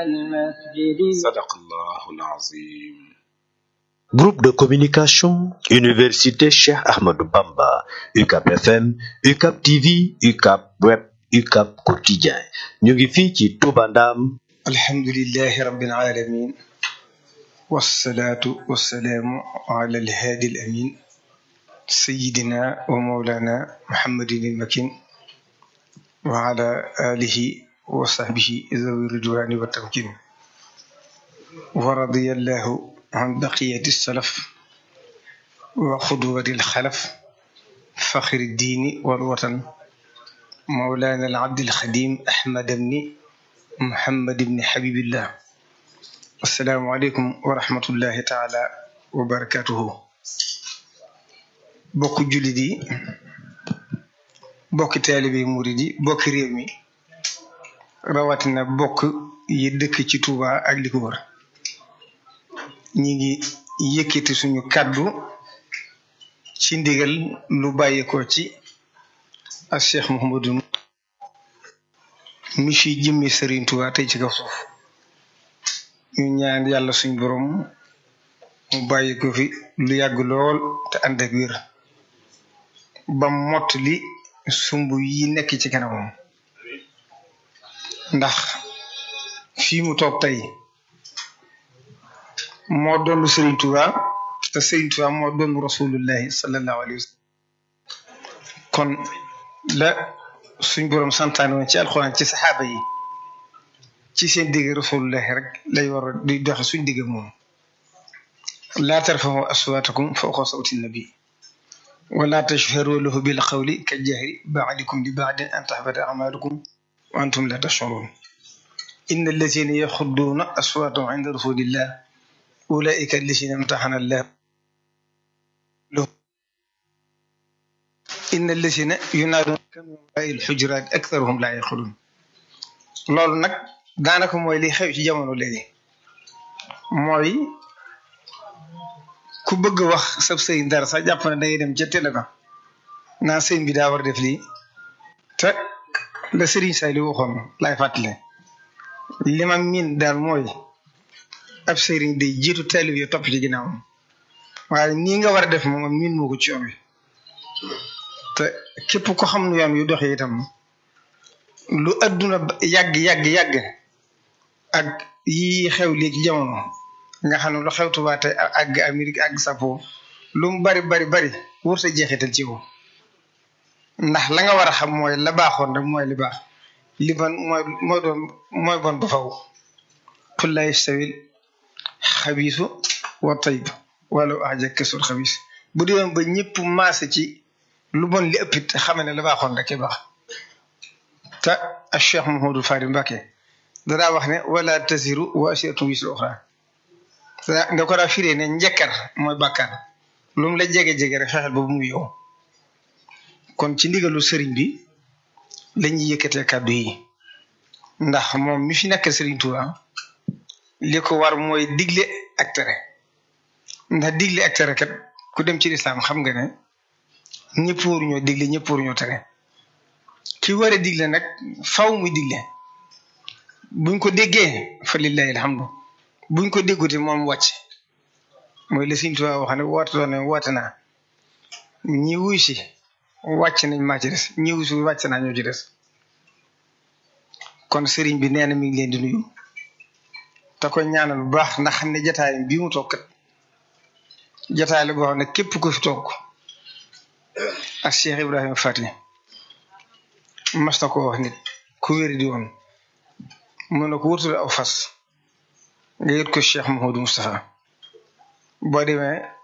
المسجد sadaqallahu alazim Groupe de communication Université Cheikh Ahmadou Bamba UCAP FM UCAP TV UCAP Web UCAP Quotidien ñu ngi fii ci Touba Ndam alhamdulillahi rabbil alamin wassalaatu wassalaamu ala alhaadi alamin sayidina wa mawlana muhammadin almakin wa ala alihi wa sahbihi zawi ridwani wa tamkin wa radiyallahu an baqiyati salaf wa xudwati alxalaf faxri diini walwatan mawlana alabdi alxadim ahmad bni muhammad bni habibillah assalaamu aleykum wa rahmatullahi taala wa barakatuhu bokk jullit yi bokki taalibe murid yi bokki réew mi rawatina bokk yi dëkk ci Touba ak li ko wër ñi ngi yëkkati suñu kàddu ci ndigal lu bàyyeekoo ci ak Cheikh Mouhamadou mi fi jëmmi Serigne Touba tey ci kaw suuf ñu ñaan yàlla suñ borom mu bàyyi ko fi lu yàgg lool te ànd ak wér ba mott li sumb yi nekk ci kanamam ndax fii mu toog tey moo doon Serigne Touba te Serigne Touba moo doon rasulullahi sallallahu alayhi wa sallam kon la suñ borom santaane woon ci alxuraan ci saxaaba yi ci seen digg rasulullahi rek lay war a di doxe suñ digg moom laa tarfahu aswaatakum fawqa sawti nabi wala tashharu lahu bil qawli ka jahri baadikum li baadin an tahbata amalukum wa antum la tashurun inna allazina yaxudduuna aswaatahum inda rasulillah ulaika allazina imtaxana allah inna allazina yunaaduunaka min waraai lxujuraat aktharuhum laa yaqiluun loolu nag daanaka mooy li xew ci jamono léegi mooy ku bëgg wax sab sëriñ dara sax jàpp ne dangay dem ca télé ba naa sëriñ bi daa war def lii te la sëriñ say li waxoon laay fàttale li ma miin daal mooy ab sëriñ day jiitu taalib yi topp ci ginnaawam waaye nii nga war a def moom miin moo ko ci yoon wi te képp ko xam nu yoon yu doxee itam lu adduna yàgg yàgg yàgg ak yi xew léegi ci jamono nga xam ne lu xew Tuubaa tey àgg Amérique àgg sapo lu mu bari bari bari wërta jeexital ci yow ndax la nga war a xam mooy la baaxoon rek mooy li baax li bon mooy mooy doon mooy bon ba faw qul laa yastawil xabiisu wa tayyib walaw a'jabaka kasratul xabiis bu dee ba ñëpp maase ci lu bon li ëppit xame ne la baaxoon rek baax te ak Cheikh Mouhamadou Fari Mbacké danaa wax ne wala taziru waasiratun wisra uxraa nga ko daa firee ne njëkkar mooy bàkkaar lu mu la jege-jege rek fexeel ba bu mu yow kon ci ndigalu sëriñ bi lañuy yëkkatee kàddu yi ndax moom mi fi nekk sëriñ Touba li ko war mooy digle ak tere ndax digle ak tere kat ku dem ci lislaam xam nga ne ñëpp waruñoo digle ñëpp waruñoo tere ki war a digle nag faw muy digle buñ ko déggee fa lillahi alhamdu buñ ko déggute moom wàcc mooy la Sëriñ Tuubaa wax ne woote doon ne woote naa ñi wuy si wàcc nañ maa ci des ñi wuy si wàcc naa ñoo ci des kon sëriñ bi nee na mi ngi leen di nuyu te ko ñaanal bu baax ndax xam ne jataay bii mu toog kat jataay la boo xam ne képp ko fi toog ak Cheikh Ibrahima Fati mas na ko wax nit ku wéri di woon mun na ko wutul aw fas nga yët ko Cheikh Mouhamadou Moustapha boo demee